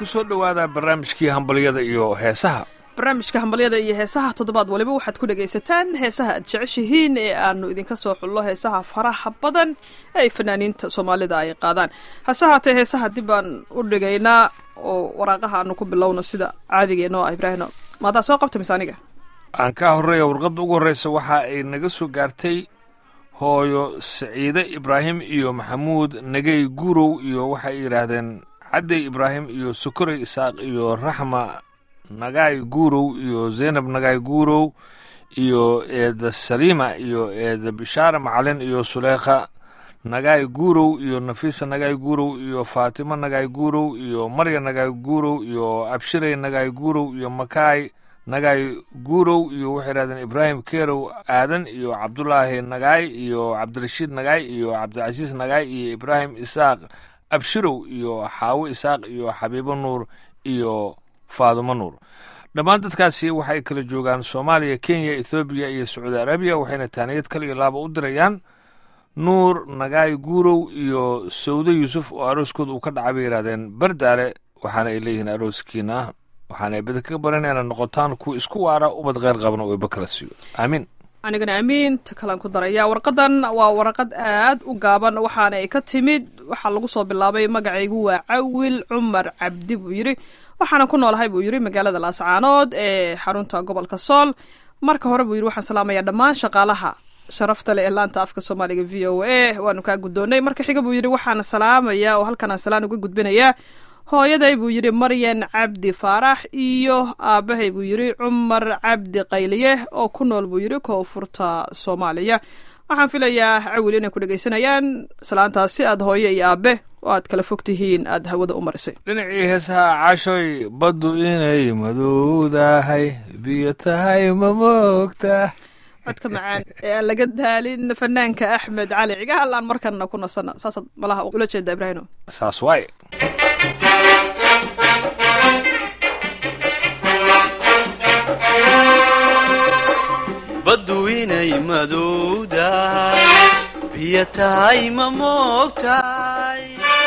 ku soo dhowaada barnaamijkii hambalyada iyo heesaha barnaamijka hambalyada iyo heesaha toddobaad waliba waxaad ku dhegaysataan heesaha aad jeceshihiin ee aanu idinka soo xullo heesaha faraha badan ee ay fanaaniinta soomaalida ay qaadaan hase haatee heesaha dib baan u dhigaynaa oo waraaqaha aanu ku bilowno sida caadigeeno ah ibraahino maadaa soo qabta mise aniga aan kaa horreeya warqadda ugu horreysa waxa ay naga soo gaartay hooyo saciide ibraahim iyo maxamuud nagey guurow iyo waxay yidhaahdeen cadday ibraahim iyo sokorey isaaq iyo raxma nagaay guurow iyo zaynab nagaay guurow iyo eeda saliima iyo eeda bishaare macalin iyo suleekha nagaay guurow iyo nafiisa nagaay guurow iyo faatimo nagaay guurow iyo marya nagaay guurow iyo abshirey nagaay guurow iyo makaay nagaay guurow iyo waxay yidhahdeen ibraahim kerow aadan iyo cabdulaahi nagaay iyo cabdirashiid nagaay iyo cabdicasiis nagaay iyo ibraahim isaaq abshirow iyo xaawo isaaq iyo xabiibo nuur iyo faadumo nuur dhammaan dadkaasi waxay kala joogaan soomaaliya kenya ethoobiya iyo sacuudi arabiya waxayna taaniyad kal iyo laaba u dirayaan nuur nagaay guurow iyo sawde yuusuf oo arooskooda uu ka dhacay bay yidhahdeen bardaale waxaana ay leeyihiin arooskiina waxaana ay bada kaga baran inaad noqotaan kuwa isku waara ubad kheyr qaban oo iba kala siiyo aamiin anigana amiinta kalaan ku daraya warqadan waa warqad aad u gaaban waxaana ay ka timid waxaa lagu soo bilaabay magacaygu waa cawil cumar cabdi buu yidhi waxaana ku noolahay buu yidhi magaalada laascaanood ee xarunta gobolka sool marka hore buu yidhi waxaan salaamayaa dhammaan shaqaalaha sharafta leh ee laanta afka soomaaliga v o a waanu kaa guddoonnay marka xiga buu yidhi waxaan salaamayaa oo halkan aan salaan uga gudbinayaa hooyaday buu yidhi maryan cabdi faarax iyo aabbahay buu yidhi cumar cabdi qayliye oo ku nool buu yidhi koonfurta soomaaliya waxaan filayaa cawil inay ku dhegaysanayaan salaantaasi aad hooyo iyo aabe oo aad kala fog tihiin aad hawada u marisay dhinacii heesaha caashoy baddu inay madowdahay biyo tahay ma moogta codka macaan ee aan laga daalin fanaanka axmed cali cigaal aan markana ku nasana saasaad malaha ula jeeda ibraahino saas waaye baddu inay madowdahay biyo tahay ma moogtahay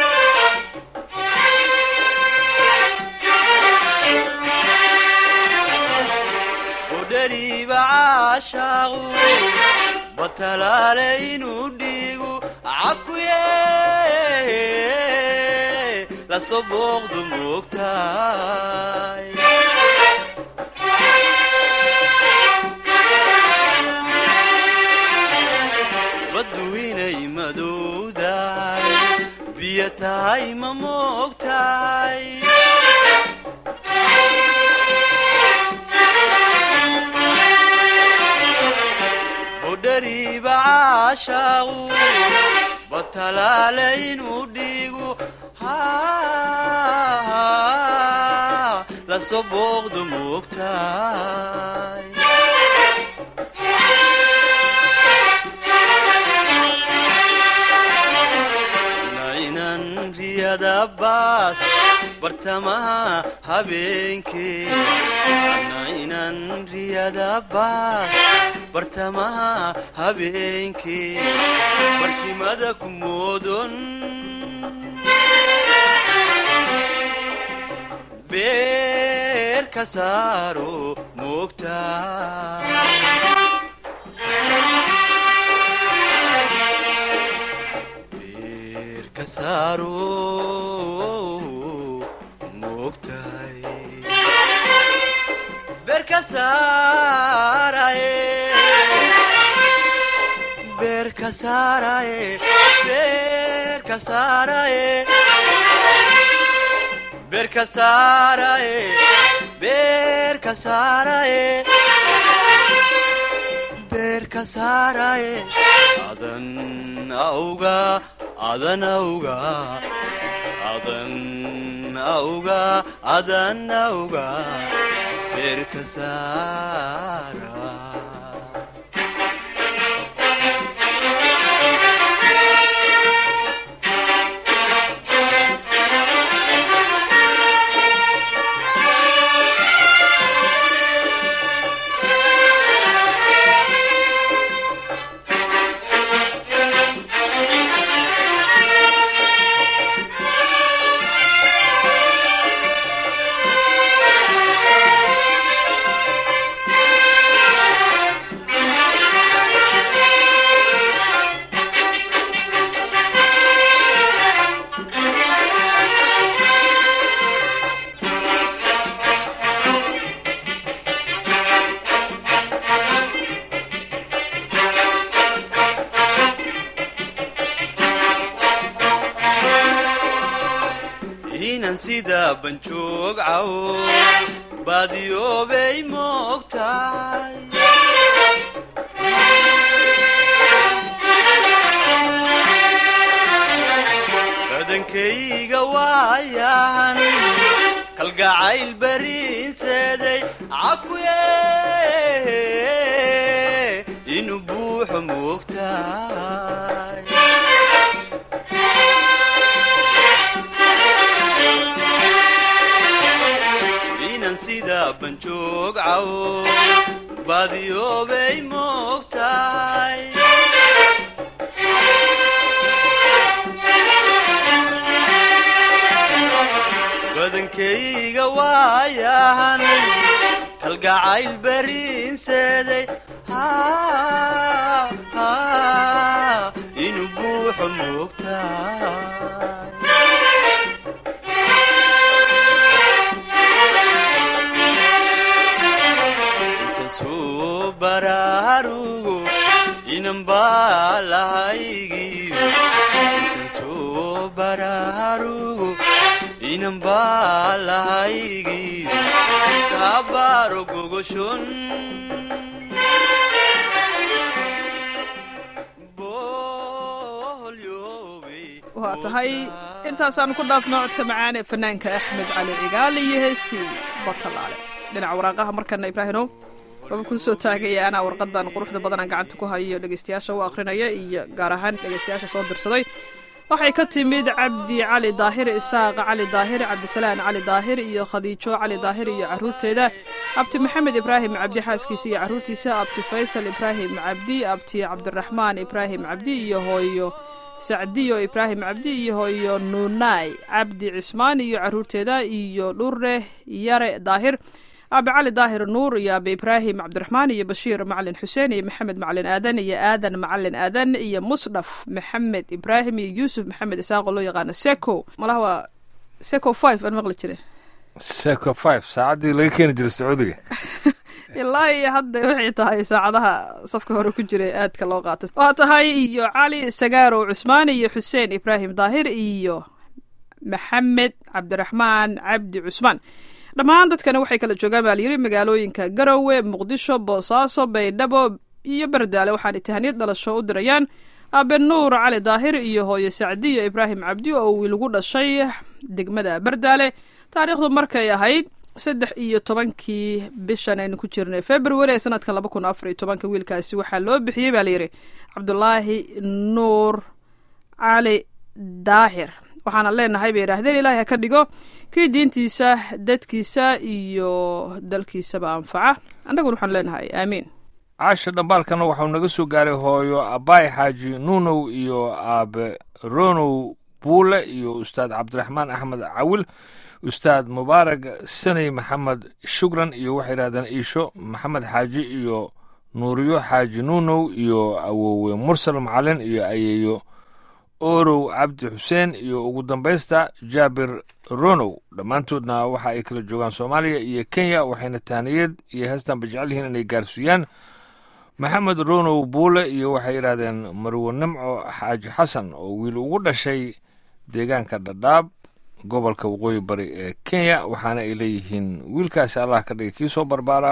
udhariiba caashaaqu batalaale inuu dhiigu cakuye lasoo booqdu moogtahay baddu inay madowdahay biyo tahay ma moogtahay budhariiba caashaaqu batalaale inuu dhiigu lasoo booqdu moogtahay baas bartamaha habeenkee ana inan riyada baas bartamaha habeenkee barkimada ku moodon beer ka saaro moogta adan auga adan auga adan auga adan auga beerka saara sida banjoog cawo baadiyoobay moogtahay badankayga waayan kalgacayl bariinseeday cakuye inuu buuxo moogtahay inan sida banjoog cawo baadiyoobay moogtahay badankayga waayahan kalgacayl bariinseeday inuu buuxo moogtahay intan soo baraarugo inan baa lahaygiyo intan soo baraarugo inan baa lahaygiyo kaabaaro gogoshon waa tahay intaasaan ku dhaafno codka macaan ee fanaanka axmed cali cigaal iyo heestii batalaale dhinaca waraaqaha markana ibraahimow waba kuu soo taagaya anaa warqadan quruxda badanaan gacanta ku hayo dhegeystayaasha u akhrinaya iyo gaar ahaan dhegeystayaasha soo dirsaday waxay ka timid cabdi cali daahir isaaq cali daahir cabdisalaan cali daahir iyo khadiijo cali daahir iyo caruurteeda abti maxamed ibraahim cabdi xaaskiisa iyo caruurtiisa abti faysal ibraahim cabdi abti cabdiraxmaan ibraahim cabdi iyo hooyo sacdiyo ibraahim cabdi iyo hooyo nuunaay cabdi cismaan iyo caruurteeda iyo dhure yare daahir aabe cali daahir nuur iyo aabe ibraahim cabdiraxmaan iyo bashiir macalin xuseen iyo maxamed macalin aadan iyo aadan macalin aadan iyo musdhaf maxamed ibraahim iyo yuusuf maxamed isaaqoo loo yaqaano seco malaha waa seco five aan maqli jire seco five saacaddii laga keeni jiray sacuudiga ilaa iyo hadda waxay tahay saacadaha safka hore ku jira aadka loo qaatay waa tahay iyo cali sagaarow cusmaan iyo xuseen ibraahim daahir iyo maxamed cabdiraxmaan cabdi cusmaan dhammaan dadkani waxay kala joogaan baa layidhi magaalooyinka garowe muqdisho boosaaso baydhabo iyo bardaale waxaanay tahaniyad dhalasho u dirayaan aabe nuur cali daahir iyo hooyo sacdiyo ibraahim cabdi oo wiilgu dhashay degmada bardaale taariikhdu markay ahayd saddex iyo tobankii bishan aynu ku jirnay february ee sanadka laba kun afar iyo tobanka wiilkaasi waxaa loo bixiyey baa layidhi cabdulaahi nuur cali daahir waxaana leenahay bay yidhaahdeen ilaahay ha ka dhigo kii diintiisa dadkiisa iyo dalkiisaba anfaca annaguna waxaan leenahay aamiin caasha dhambaalkana waxau naga soo gaaray hooyo abaay xaaji nuunow iyo aabe ronow buule iyo ustaad cabdiraxmaan axmed cawil ustaad mubaarag saney maxamed shukran iyo waxay yidhahdeen iisho maxamed xaaji iyo nuuriyo xaaji nuunow iyo awowe mursal macalin iyo ayeeyo orow cabdi xuseen iyo ugu dambaysta jaabir ronow dhammaantoodna waxa ay kala joogaan soomaaliya iyo kenya waxayna tahniyad iyo heestanba jecel yihiin inay gaarsiiyaan maxamed ronow buule iyo waxay yidhahdeen marwo nimco xaaji xasan oo wiil ugu dhashay deegaanka dhadhaab gobolka waqooyi bari ee kenya waxaana ay leeyihiin wiilkaasi allah ka dhigay kii soo barbaara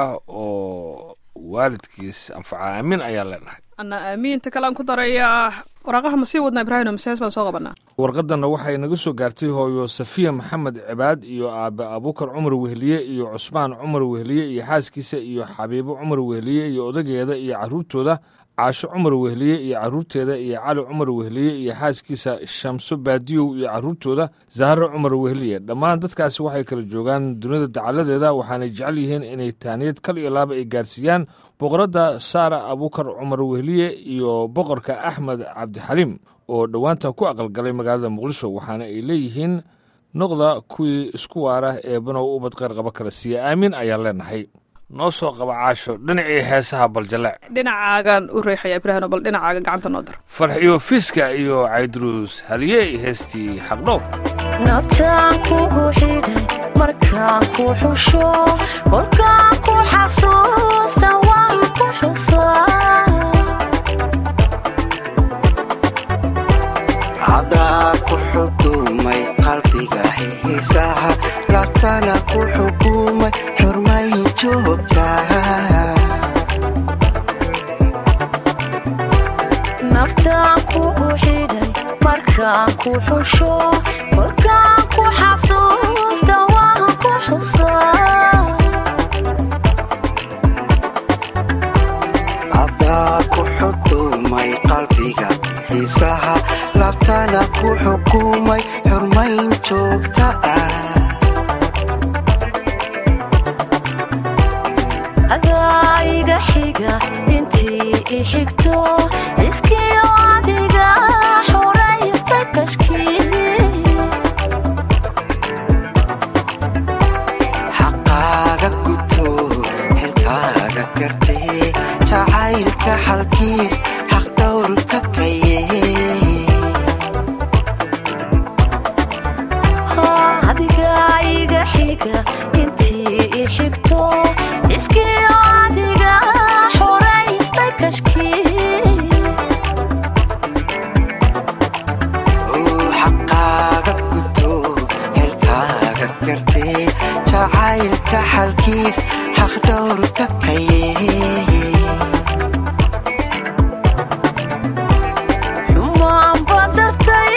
oo waalidkiis anfaca aamin ayaa leenahay anna aamiinta kale aan ku darayaa waraaqaha ma sii wadnaa ibraahim masees baan soo qabanaa warqadanna waxay naga soo gaartay hooyo safiya maxamed cibaad iyo aabe abuukar cumar wehliye iyo cusmaan cumar wehliye iyo xaaskiisa iyo xabiibo cumar wehliye iyo odageeda iyo caruurtooda caasho cumar wehliye iyo caruurteeda iyo cali cumar wehliye iyo xaaskiisa shamso baadiyow iyo caruurtooda zahro cumar wehliye dhammaan dadkaasi waxay kala joogaan dunida dacaladeeda waxaanay jecel yihiin inay taaniyad kal iyo laaba ay gaarsiiyaan boqoradda saara abuukar cumar wehliye iyo boqorka axmed cabdixaliim oo dhowaanta ku aqalgalay magaalada muqdisho waxaana ay leeyihiin noqda kuwii isku waara ee banow ubad qayrqaba kala siiya aamin ayaan leenahay noo soo qaba caasho dhinacii heesaha baljaleec dhinacaagaan u reexaya ibraahim bal dhinacaaga gacanta noo dar farxiyo fiiska iyo caydruus haliyey heestii xaqdhow naftaan kugu xidhay markaan ku xusho kolkaan ku xasuusta waan ku xusaa cadaa ku xudumay qalbiga xiisaha markaan ku xusho kolkaan ku xasuusta waan ku xusaa haddaa ku xukumay qalbiga xiisaha labtana ku xukumay xurmayn joogta ah adaa iga xiga intii i xigto iskiyo adiga xoraysta kashkii xaqaaga guto xilkaaga gartee jacaylka xalkiis xaq dhowrka kaye adiga iga xiga intii i xigto iskiyo adiga xoraysta kashkii uu xaqaaga guto xilkaaga gartee jacaylka xalkiis xaq dhowrka kaye xumaan badartay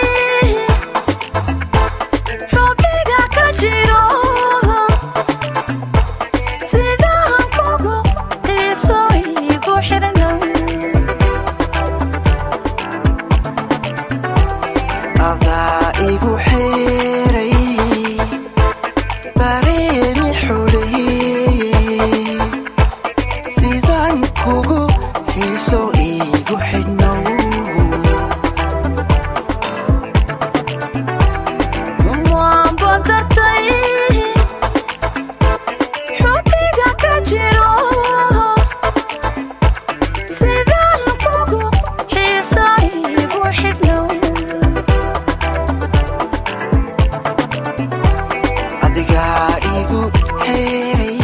xubniga ka jiro sidaan kugu xiiso igu xirna adaa igu xeeray dareemi xuleeyey sidaan kugu xiiso iigu xidhnow xumaan badartay xubniga ka jiro sidaan kugu xiiso igu xirna adigaa igu xeeray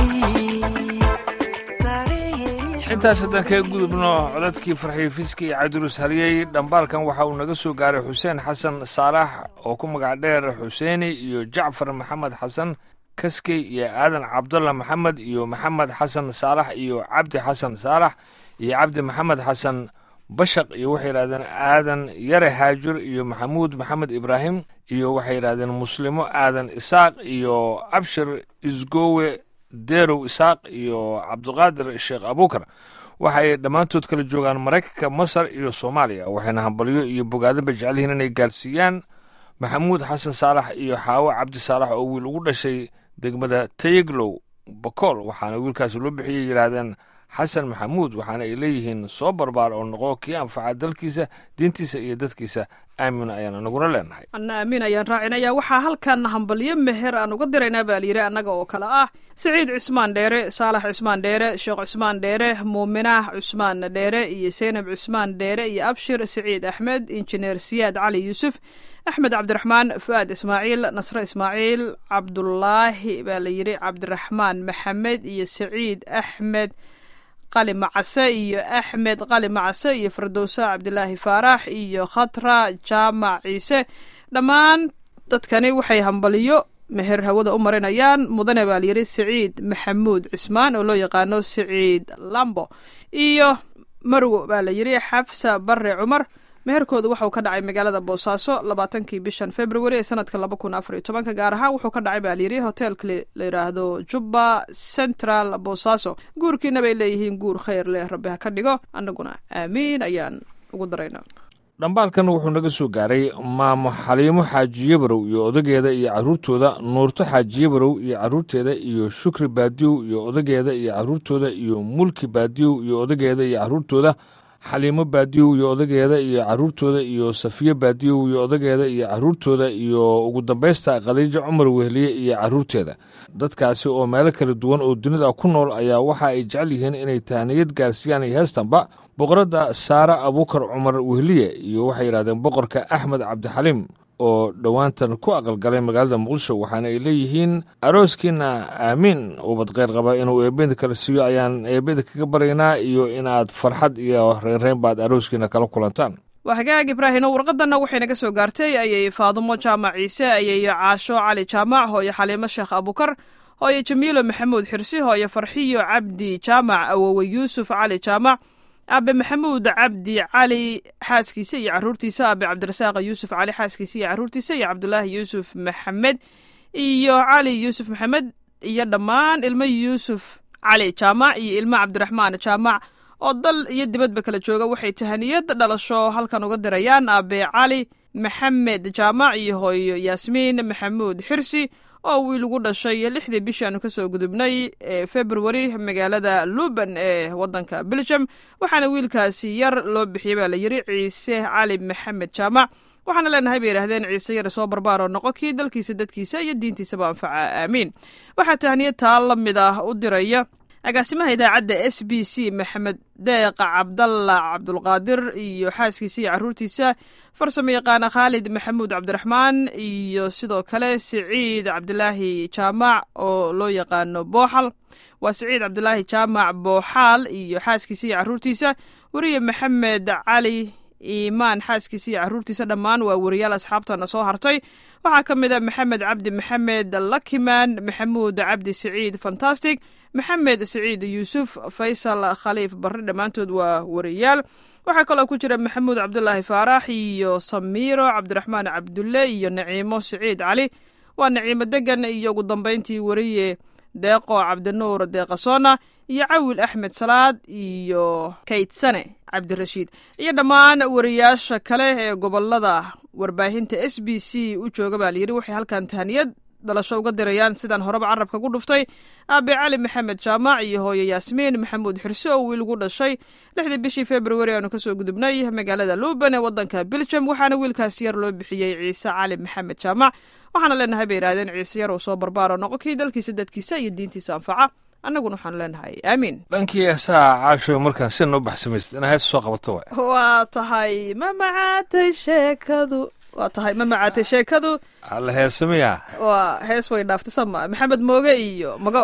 dareemi intaas haddaan kaga gudubno codadkii farxiyo fiski iyo cabdirus haliyey dhambaalkan waxa uu naga soo gaaray xuseen xasan saalax oo ku magac dheer xuseeni iyo jacfar maxamed xasan kaskey iyo aadan cabdalla maxamed iyo maxamed xasan saalax iyo cabdi xasan saalax iyo cabdi maxamed xasan bashaq iyo waxay yidhahdeen aadan yare haajur iyo maxamuud maxamed ibraahim iyo waxay yidhahdeen muslimo aadan isaaq iyo abshir isgowe deerow isaaq iyo cabdiqaadir sheekh abuukar waxay dhammaantood kala joogaan maraykanka masar iyo soomaaliya waxayna hambalyo iyo bogaadaba jecelyihiin inay gaarsiiyaan maxamuud xasan saalax iyo xaawo cabdi saalax oo wiil ugu dhashay degmada tayeglow bakool waxaana wiilkaasi loo bixiyey yidhaahdeen xasan maxamuud waxaana ay leeyihiin soo barbaar oo noqo kii anfaca dalkiisa diintiisa iyo dadkiisa aamin ayaan anaguna leenahay anna amiin ayaan raacinaya waxaa halkan hambalyo meher aan uga diraynaa baa layidhi annaga oo kale ah siciid cismaan dheere saalax cismaan dheere sheekh cismaan dheere muuminah cusmaan dheere iyo seynab cismaan dheere iyo abshir siciid axmed injineer siyaad cali yuusuf axmed cabdiraxmaan fu'aad ismaaciil nasre ismaaciil cabdulaahi baa layidhi cabdiraxmaan maxamed iyo siciid axmed qali macase iyo axmed qali macase iyo firdowsa cabdilaahi faarax iyo khatra jaamac ciise dhammaan dadkani waxay hambaliyo meher hawada u marinayaan mudane baa layidhi siciid maxamuud cismaan oo loo yaqaano siciid lambo iyo marwo baa layidhi xafsa bare cumar meherkooda waxauu ka dhacay magaalada boosaaso labaatankii bishan february ee sanadka laba kun afar iyo tobanka gaar ahaan wuxuu ka dhacay baa layidhi hoteelka la yidhaahdo jubba central boosaaso guurkiina bay leeyihiin guur khayr leh rabbi ha ka dhigo annaguna aamiin ayaan ugu daraynaa dhambaalkan wuxuu naga soo gaaray maamo xaliimo xaajiyabarow iyo odageeda iyo carruurtooda nuurto xaajiyabarow iyo carruurteeda iyo shukri baadiyow iyo odageeda iyo carruurtooda iyo mulki baadiyow iyo odageeda iyo carruurtooda xaliimo baadiyow iyo odageeda iyo carruurtooda iyo safiyo baadiyow iyo odageeda iyo carruurtooda iyo ugu dambaysta khadiijo cumar wehliye iyo carruurteeda dadkaasi oo meelo kala duwan oo dunida ku nool ayaa waxa ay jecel yihiin inay tahaniyad gaarsiiyaan iyo heestanba boqoradda saare abuukar cumar wehliye iyo waxay yidhahdeen boqorka axmed cabdixaliim oo dhowaantan ku aqalgalay magaalada muqdisho waxaana ay leeyihiin arooskiina aamiin ubad kheyr qaba inuu eebeda kala siiyo ayaan eebeda kaga baryaynaa iyo inaad farxad iyo reynreyn baad arooskiina kala kulantaan waa hagaag ibraahino warqadanna waxay naga soo gaartay ayay faadumo jaamac ciise ayay caasho cali jaamac hooyo xaliimo sheekh abukar hooyo jamiilo maxamuud xirsi hooyo farxiyo cabdi jaamac awowe yuusuf cali jaamac aabe maxamuud cabdi cali xaaskiisa iyo caruurtiisa aabe cabdirasaaq yuusuf cali xaaskiisa iyo caruurtiisa iyo cabdulaahi yuusuf maxamed iyo cali yuusuf maxamed iyo dhammaan ilmo yuusuf cali jaamac iyo ilmo cabdiraxmaan jaamac oo dal iyo dibadba kala jooga waxay tahaniyad dhalasho halkan uga dirayaan aabe cali maxamed jaamac iyo hooyo yaasmiin maxamuud xirsi oo wiil ugu dhashay lixdii bishii aanu kasoo gudubnay ee februari magaalada luban ee wadanka belgium waxaana wiilkaasi yar loo bixiyey baa la yiri ciise cali maxamed jaamac waxaana leenahay bay yidhaahdeen ciise yar soo barbaaroo noqo kii dalkiisa dadkiisa iyo diintiisaba anfaca aamiin waxaa tahniyad taa la mid ah u diraya agaasimaha idaacadda s b c maxamed deeqa cabdalla cabdulqaadir iyo xaaskiisa iyo caruurtiisa farsamo yaqaana khaalid maxamuud cabdiraxmaan iyo sidoo kale siciid cabdilaahi jaamac oo loo yaqaano booxal waa siciid cabdilaahi jaamac booxaal iyo xaaskiisa iyo caruurtiisa weriye maxamed cali iimaan xaaskiisa iyo caruurtiisa dhammaan waa weriyaal asxaabtana soo hartay waxaa ka mid a maxamed cabdi maxamed lakiman maxamuud cabdi siciid fantastic maxamed siciid yuusuf faysal khaliif barre dhammaantood waa weriyaal waxaa kaloo ku jira maxamuud cabdulaahi faarax iyo samiiro cabdiraxmaan cabdulle iyo naciimo siciid cali waa naciimo degan iyo ugu dambeyntii weriye deeqo cabdinuur deeqasona iyo cawil axmed salaad iyo kaydsane cabdirashiid iyo dhammaan wariyaasha kale ee gobolada warbaahinta s b c u jooga baa layidhi waxay halkan tahaniyad dhalasho uga dirayaan sidaan horeba carabka ku dhuftay aabe cali maxamed jaamac iyo hooyo yaasmiin maxamuud xirse oo wiil ugu dhashay lixdii bishii februari aanu kasoo gudubnay magaalada luban ee wadanka belgium waxaana wiilkaas yar loo bixiyey ciise cali maxamed jaamac waxaana leenahay bay yidhahdeen ciise yar uu soo barbaaro noqo kii dalkiisa dadkiisa iyo diintiisa anfaca annaguna waxaanu leenahay aamiin dhankii heesaha caasho markaan sina u baxsamaysid inaa hees soo qabato waay waa tahay ma macaatay sheekadu waa tahay ma macaatay sheekadu alla heesamiya waa hees way dhaaftay sama maxamed mooge iyo magool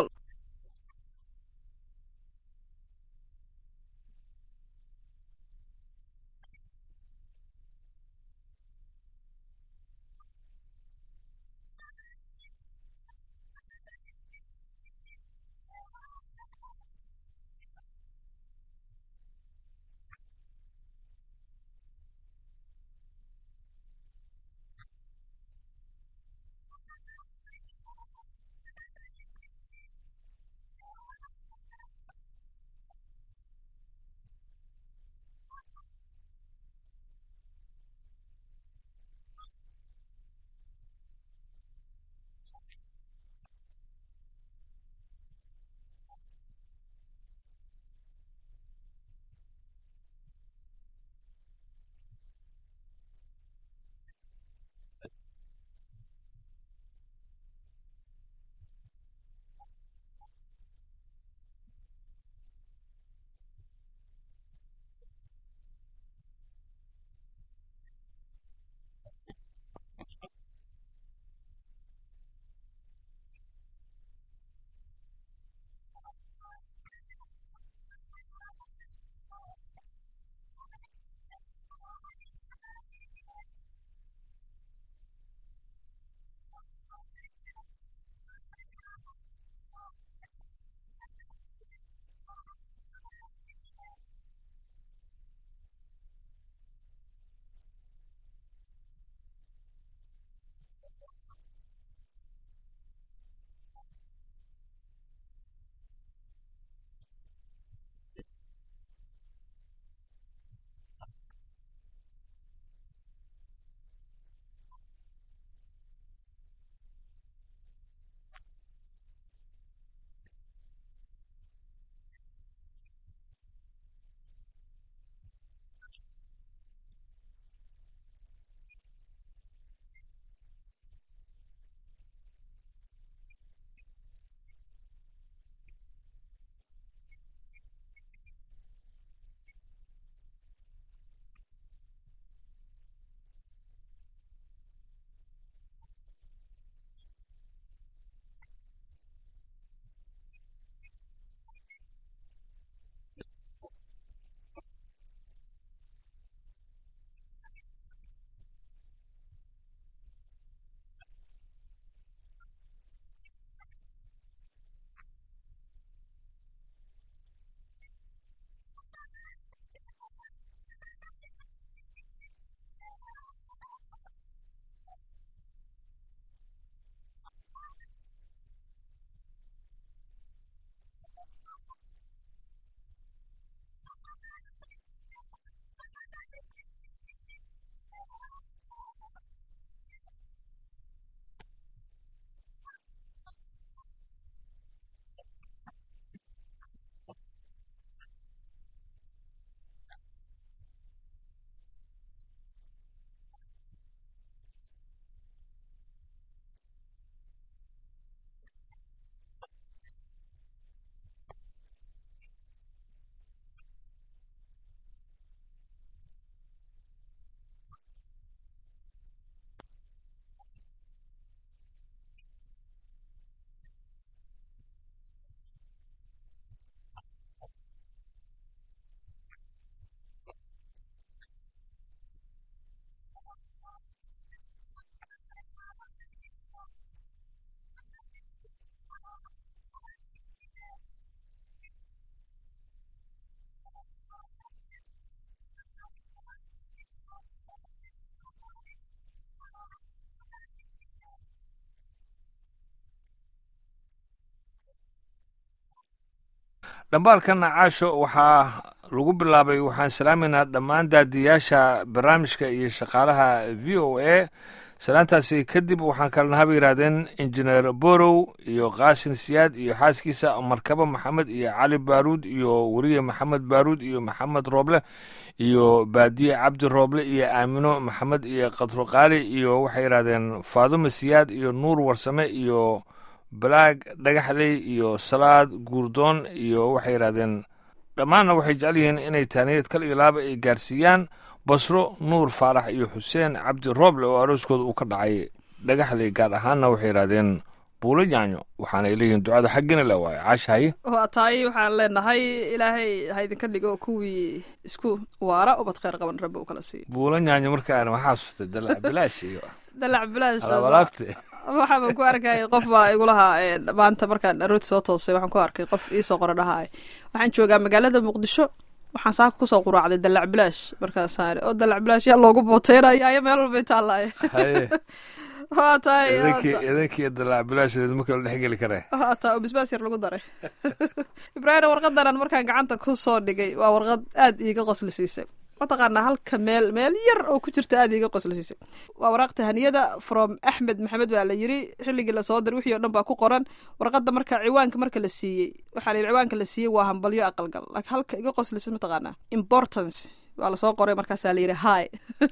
dhambaalkana caasho waxaa lagu bilaabay waxaan salaameynaa dhammaan daadiyaasha barnaamijka iyo shaqaalaha v o a salaantaasi kadib waxaan kalena haba yidhaahdeen injineer borow iyo qaasin siyaad iyo xaaskiisa markabo maxamed iyo cali baaruud iyo weriye maxamed baaruud iyo maxamed rooble iyo baadiye cabdi rooble iyo aamino maxamed iyo kadro qaali iyo waxay yidhahdeen faadume siyaad iyo nuur warsame iyo balaag dhagaxley iyo salaad guurdoon iyo waxay yidhahdeen dhammaanna waxay jecel yihiin inay taaniyad kal iyo laaba ay gaarsiiyaan basro nuur faarax iyo xuseen cabdi rooble oo arooskooda uu ka dhacay dhagaxley gaar ahaanna waxay yidhahdeen buulo yaanyo waxaanay leeyihiin ducada xaggina la waayo caashahaye waa tahay waxaan leenahay ilaahay ha idinka dhigo kuwii isku waara ubad khayr qaban rabbi uu kala siiyo buulo yaanyo markaan waxaa xasustay dalac bilaash iyo dalac bilaash alaabalaabte waxaaba ku arkay qof baa igulahaa maanta markaan arooti soo toosay waxaan ku arkay qof iisoo qora dhahaay waxaan joogaa magaalada muqdisho waxaan saaka kusoo quraacday dalac bilaash markaasaan oo dalac bilaash yaa loogu booteynaya ayo meel walbay taallaaye haye waa tahay idankii idankii dalac bilaasheed ma kala dhexgeli karee waa taa oo bisbaas yar lagu daray ibraahim warqadan aan markaan gacanta ku soo dhigay waa warqad aad iiga qosli siisay mataqaanaa halka meel meel yar oo ku jirta aad iiga qosli siisay waa waraaq tahaniyada from axmed maxamed baa la yiri xilligii lasoo diray wixii o dhan baa ku qoran warqadda marka ciwaanka marka la siiyey waxaa la yidhi ciwaanka la siiyey waa hambalyo aqalgal laakiin halka iga qoslisay mataqaanaa importance waa lasoo qoray markaasaa la yidhi hi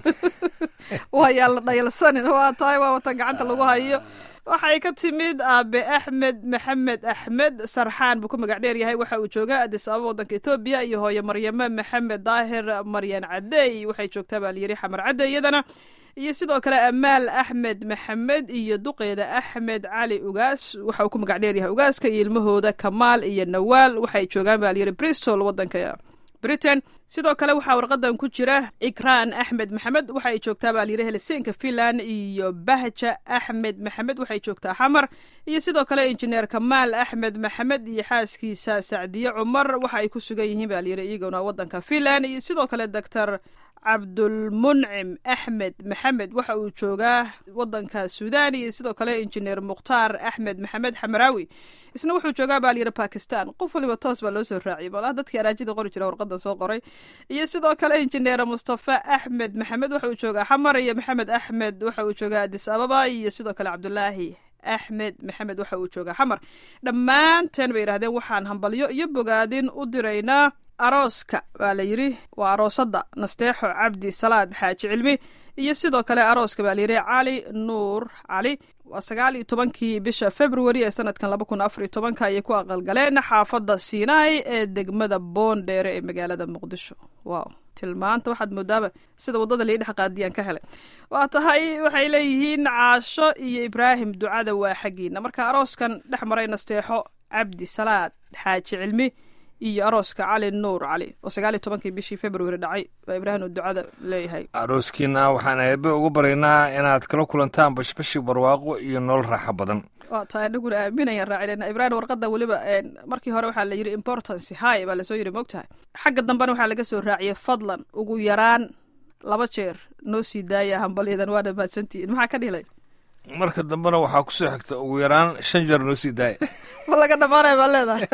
waa yaa la dhayalsanin waa tahay waa watan gacanta lagu hayo waxay ka timid aabe axmed maxamed axmed sarxaan buu ku magac dheer yahay waxa uu joogaa adis ababa wadanka etoobiya iyo hooye maryame maxamed daahir maryan cadeey waxay joogtaa baa layidhi xamar cadde iyadana iyo sidoo kale amaal axmed maxamed iyo duqeeda axmed cali ugaas waxa uu ku magac dheer yahay ugaaska iyo ilmahooda kamaal iyo nawaal waxay joogaan baa layidhi bristol wadanka britain sidoo kale waxaa warqadan ku jira ikraan axmed maxamed waxay joogtaa baa layidhi helsinka finland iyo bahja axmed maxamed waxay joogtaa xamar iyo sidoo kale injineer kamaal axmed maxamed iyo xaaskiisa sacdiye cumar waxa ay ku sugan yihiin baa layidhi iyaguna wadanka finland iyo sidoo kale doctor cabdulmuncim axmed maxamed waxa uu joogaa wadanka suudan iyo sidoo kale injineer mukhtaar axmed maxamed xamaraawi isna wuxuu joogaa baa layidhi bakistan qof waliba toos baa loo soo raaciyay malaha dadkii araajida qori jira warqadan soo qoray iyo sidoo kale injineer mustafa axmed maxamed waxa uu joogaa xamar iyo maxamed axmed waxa uu joogaa adis ababa iyo sidoo kale cabdulaahi axmed maxamed waxa uu joogaa xamar dhammaanteen bay yidhahdeen waxaan hambalyo iyo bogaadin u diraynaa arooska baa la yidhi waa aroosada nasteexo cabdi salaad xaaji cilmi iyo sidoo kale arooska baa layidhi cali nuur cali waa sagaal iyo tobankii bisha february ee sanadkan laba kun afar iyo tobanka ayay ku aqalgaleen xaafadda sinai ee degmada boondheere ee magaalada muqdisho wow tilmaanta waxaad moodaaba sida waddada lii dhex qaadiyaan ka helay waa tahay waxay leeyihiin caasho iyo ibraahim ducada waa xaggiina marka arooskan dhex maray nasteexo cabdi salaad xaaji cilmi iyo arooska cali nuur cali oo sagaal iyo tobankii bishii february dhacay baa ibraahim uu ducada leeyahay arooskiina waxaan eebe ugu baryaynaa inaad kala kulantaan bashbashi barwaaqo iyo nolol raaxo badan waa tahay anaguna aaminayaan raacinayna ibraahim warqadan weliba markii hore waxaa la yidhi importance high baa lasoo yidhi moogtahay xagga dambena waxaa laga soo raaciyay fadlan ugu yaraan laba jeer noo sii daaya hambalyadan waa dhammaadsantihiin maxaa ka dhilay marka dambena waxaa kusoo xigta ugu yaraan shan jeer noo sii daaya ma laga dhamaanaya baa leedahay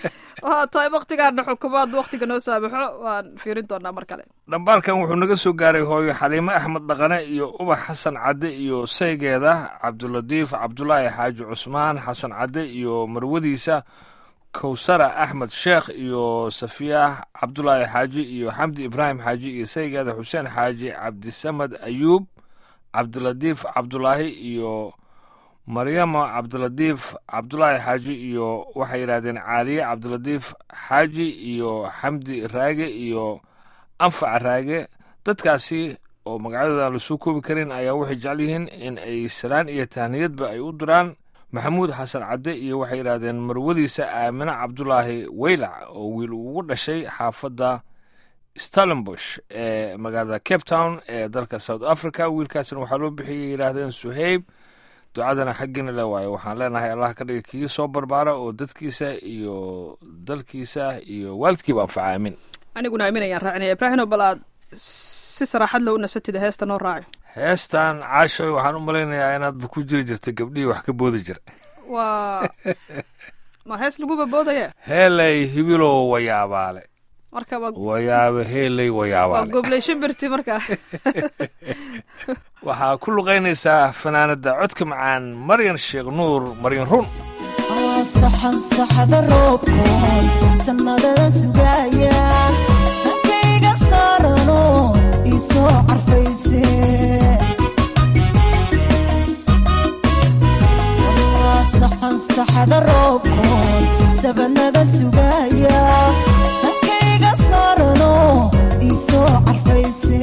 waa tahay waktigaana xukumaad waktiga noo saamaxo waan fiirin doonaa mar kale dhambaalkan wuxuu naga soo gaaray hooyo xaliimo axmed dhaqane iyo ubax xasan cadde iyo saygeeda cabdulatiif cabdulaahi xaaji cusmaan xasan cadde iyo marwadiisa kowsara axmed sheekh iyo safiya cabdulaahi xaaji iyo xamdi ibraahim xaaji iyo saygeeda xuseen xaaji cabdisamad ayuub cabdilatiif cabdulaahi iyo maryamo cabdilatiif cabdulaahi xaaji iyo waxay yidhahdeen caaliye cabdilatiif xaaji iyo xamdi raage iyo anfac raage dadkaasi oo magacyadooda aan lasoo koobi karin ayaa waxay jecel yihiin in ay salaan iyo tahniyadba ay u diraan maxamuud xasan cadde iyo waxay yidhahdeen marwadiisa aamine cabdulaahi weylac oo wiil ugu dhashay xaafadda stellenbosh ee magaalada cape town ee dalka south africa wiilkaasna waxaa loo bixiyay yidhaahdeen suheyb ducadana xaggiina le waayo waxaan leenahay allah ka dhiga kii soo barbaara oo dadkiisa iyo dalkiisa iyo waalidkiiba anfaca aamin aniguna aaminayaan raacinaya ibraahino bal aad si saraaxad loo nasatida heesta noo raaci heestan caashoy waxaan u malaynayaa inaadba ku jiri jirta gabdhihii wax ka boodi jira waa ma hees lagu baboodaya heelay hibilow wayaabaale marka ma wayaabe heelay waa wayaabaale gobley shimbirti marka waxaa ku luqaynaysaa fanaanada codka macaan maryan sheekh nuur maryan run saxan saxda roobkoon sannadadan sugaaya sankayga saarano isoo carfayse Waa saxan saxda roobkoon sabanada sugaaya sankayga saarano isoo carfayse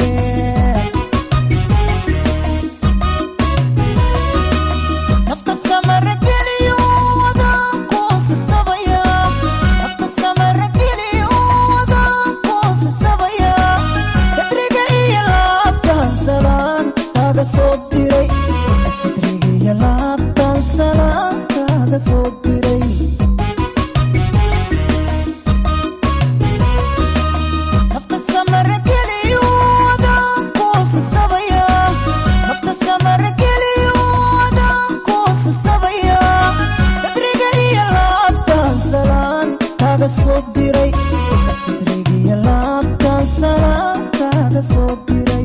nafta samara geliyo wadaan kuusasabaya nafta samara geliyo wadaan kuusasabaya sadriga iyo laabtan salaan kaaga soo diray sadriga iyo laabtan salaan kaaga soo diray nafta samara geliyo wadaan kuusasabaya nafta samara geliyo wadaan kuusasabaya sadriga iyo laabtan salaan kaaga soo diray sadriga iyo laabtan salaan kaaga soo diray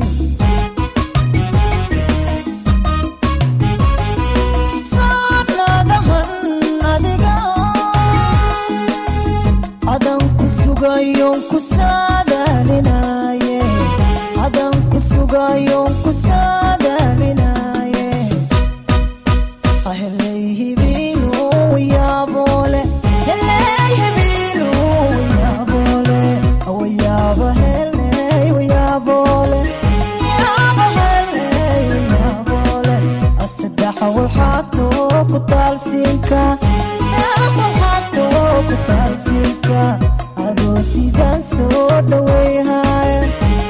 saanadahan adiga adan ku sugayon ku saadaalinaye adan ku sugayon ku saadaalinaye aheley hibiinu yaabole heley hibiinu yaabole wayaaba heley wayaabole yaaba heley wayaabole asaddexa walxaato ku taalsiinka waxaato ku taalsiinka adoo sidaan soo dhaweyhaya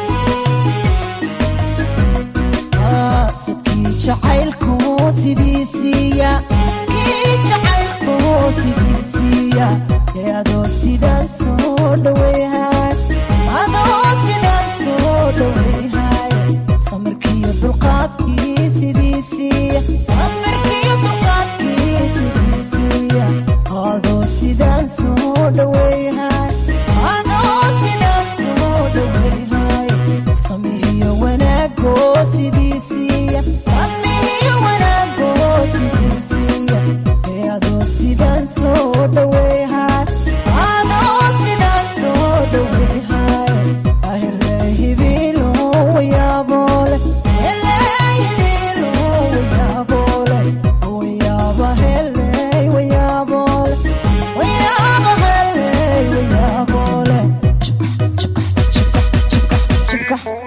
sadkii jacaylku sidiisiiya kii jacaylku sidiisiiya ee adoo sidaan soo dhaweyhay adoo sidaan soo dhaweyhay samirkiiyo dulqaadkii sidiisiiya samirkiiyo dulqaadkii sidiisiiya adoo sidaan soo dhaweyhay adoo sidaan soo dhaweyhay samihiyo wanaago sidiisiiya samihiyo wanaago sidiisiiya ee adoo sidaan soo dhaweyhay adoo sidaan soo dhaweyhay ahele hibilo wayaabole hele hibilo wayaabole wayaaba hele wayaabole wayaaba hele wayaabole Chukah, chukah, chukah, chukah, chukah.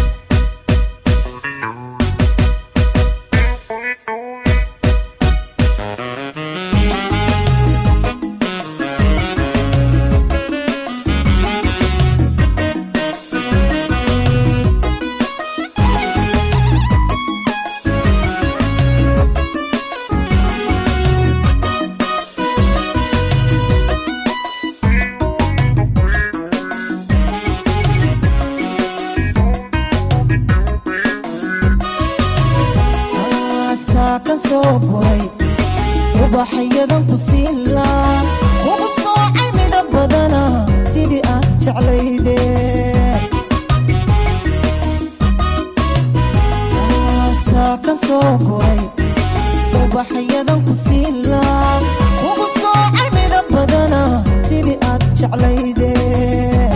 aasaa ka soo guray ubaxyadan ku siinlaa ugu soocay mida badana sidii aad jeclaydeen aasaa ka soo guray ubaxyadan ku siinlaa ugu soocay mida badana sidii aad jeclaydeen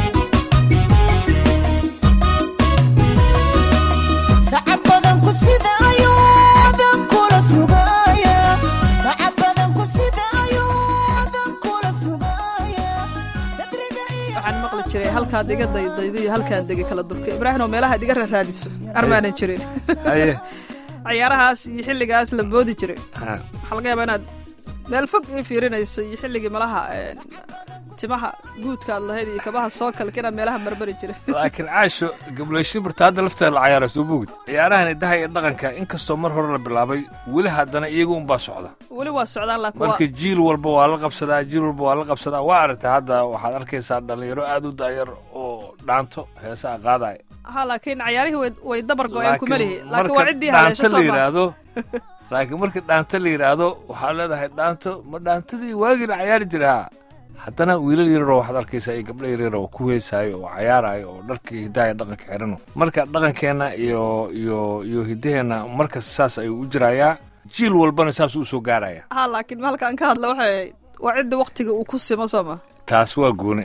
sacab badan ku sida ayuu adan kula sugaya sacab badan ku sida ayuu adan kula sugaya sadriga iyo waxaan maqli jiray halkaad iga daydaydo iyo halkaan degi kala durka ibraahim oo meelaha ad iga raraadiso armaanan jirin haye ciyaarahaas iyo xilligaas la boodi jiray ha, waxaa laga yaabaa inaad meel fog ii fiirinayso iyo xilligii malaha een, timaha guudka aad lahayd iyo kabaha soo kalka inaad meelaha marmari jiray laakiin caasho gableyshin barta hadda lafteeda la cayaara soo bogid ciyaarahan idaha iyo dhaqanka inkastoo mar hore la bilaabay weli haddana iyaga unbaa socda weli waa socdaan laakiin waa marka jiil walba waa la qabsadaa jiil walba waa la qabsadaa waa aragtay hadda waxaad arkaysaa dhalinyaro aad u daayar oo dhaanto heesaa qaadaya ha laakiin cayaarihii way- way dabar go-een kuma lihi Laakiin laakiin waa marka ciddii haleesho dhaanta la soo ma yidhaahdo laakiin markii dhaanto la yidhaahdo waxaa leedahay dhaanto ma dhaantadii waagii la cayaari jiraa haddana wiilal yararoo waxaad arkaysaa iyo gabdho yaryar oo ku heesaayo oo cayaarayo oo dharkii hidaaya dhaqanka xidhano marka dhaqankeenna iyo iyo iyo hiddaheenna markas saas ayuu u jirayaa jiil walbana saas u soo gaaraya ha laakiin maalkaan ka hadla waxay ahayd waa cidda waktiga uu ku simo sooma taas waa gooni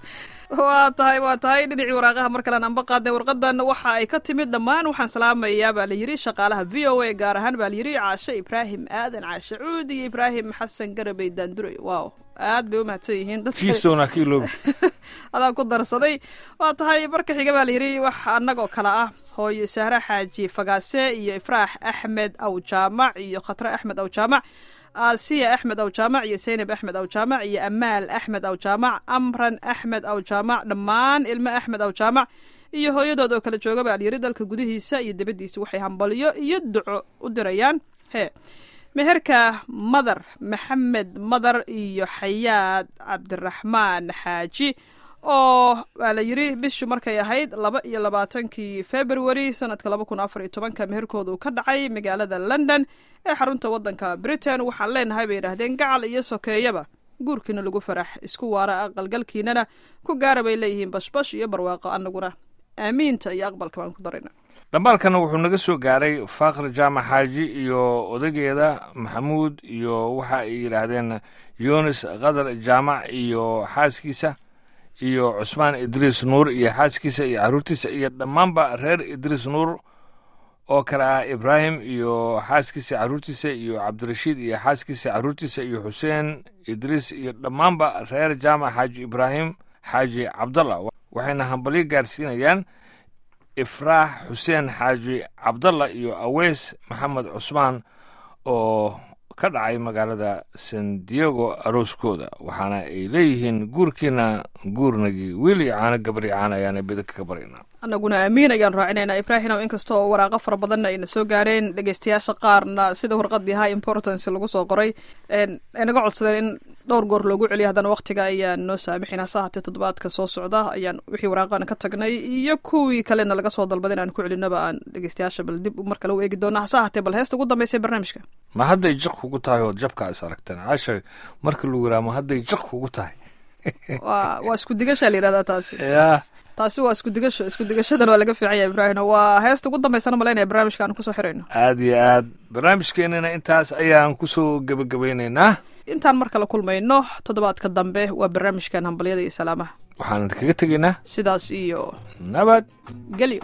waa tahay waa tahay dhinacii waraaqaha mar kalean anba qaadnay warqadan waxa ay ka timid dhammaan waxaan salaamayaa baa la yidhi shaqaalaha v o a gaar ahaan baa la yidhi caashe ibraahim aadan caashe cuud iyo ibraahim xasan garabey daandure waaw aad bay u mahadsan yihiin dadka fiisowna ka iloobi adaa ku darsaday waa tahay marka xiga baa la yidhi wax annagoo kale ah hooyo sahre xaaji fagaase iyo ifraax axmed aw jaamac iyo khatre axmed aw jaamac aasiya axmed aw jaamac iyo saynab axmed aw jaamac iyo amaal axmed aw jaamac amran axmed aw jaamac dhammaan ilmo axmed aw jaamac iyo hooyadood oo kala jooga baa layidhi dalka gudihiisa iyo dibaddiisa waxay hambalyo iyo duco u dirayaan hee meherka madar maxamed madar iyo xayaad cabdiraxmaan xaaji oo waa la yidhi bishu markay ahayd laba iyo labaatankii february sanadka laba kun afar iyo tobanka meherkooda uu ka dhacay magaalada london ee xarunta waddanka britain waxaan leenahay bay yidhaahdeen gacal iyo sokeeyaba guurkiina lagu farax isku waara aqalgalkiinana ku gaara bay leeyihiin bashbash iyo barwaaqo annaguna aamiinta iyo aqbalka baan ku darayna dhambaalkana wuxuu naga soo gaaray faakr jaamac xaaji iyo odageeda maxamuud iyo waxa ay yidhaahdeen yunis qadar jaamac iyo xaaskiisa iyo cusmaan idriis nuur iyo xaaskiisa iyo carruurtiisa iyo dhammaanba reer idriis nuur oo kale ah ibraahim iyo xaaskiisa carruurtiisa iyo cabdirashiid iyo xaaskiisa carruurtiisa iyo xuseen idriis iyo dhammaanba reer jaamac xaaji ibraahim xaaji cabdalla waxayna hambalyo gaarsiinayaan ifraax xuseen xaaji cabdalla iyo aweys maxamed cusmaan oo ka dhacay magaalada san diego arooskooda waxaana ay leeyihiin guurkiina guurnagii wiil iyo caano gabar iyo caano ayaana bidaka ka baryaynaa annaguna aamiin ayaan raacinaynaa ibraahim oo inkastoo waraaqo fara badanna ayna soo gaareen dhegeystayaasha qaarna sida warqadii high importance lagu soo qoray ay naga codsadeen in dhowr goor loogu celiyo haddana waqtiga ayaan noo saamixin hase haatee toddobaadka soo socda ayaan wixii waraaqana ka tagnay iyo kuwii kalena laga soo dalbada in aan ku celinaba aan dhegeystayaasha bal dib mar kale u eegi doona hase haatee bal heesta ugu dambaysa barnaamijka ma hadday jiq kugu tahay oo jabkaa is aragteen caasha marka lagu yidhaha ma hadday jiq kugu tahay waa waa isku digashaa la yidhahdaa taasi yaa taasi waa isku digasho isku digashadan waa laga fiican yahay ibraahim waa heesta ugu dambaysana malaynaya barnaamijka aan kusoo xirayno aad iyo aad barnaamijkeenana intaas ayaan kusoo gebagabeynaynaa intaan mar kale kulmayno toddobaadka dambe waa barnaamijkan hambalyada iyo salaamaha waxaan kaga tegaynaa sidaas iyo nabad gelyo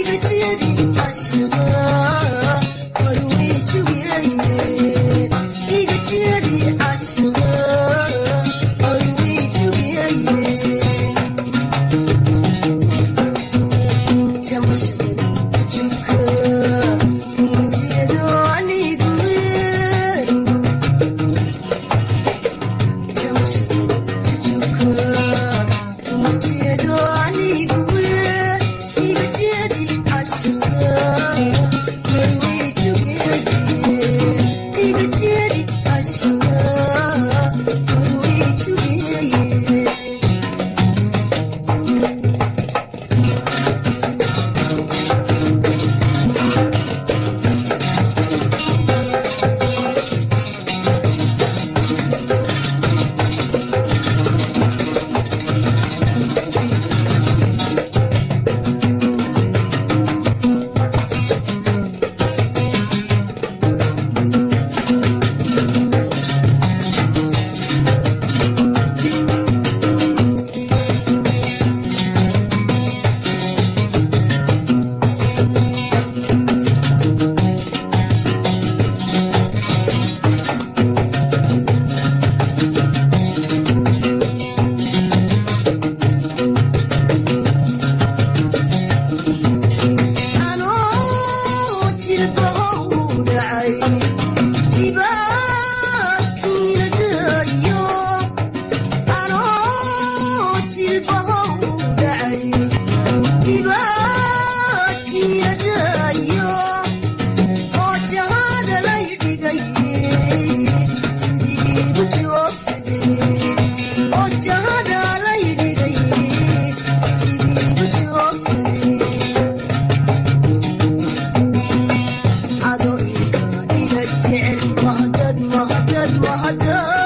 Yeah. Mahadad, mahadad, mahadad.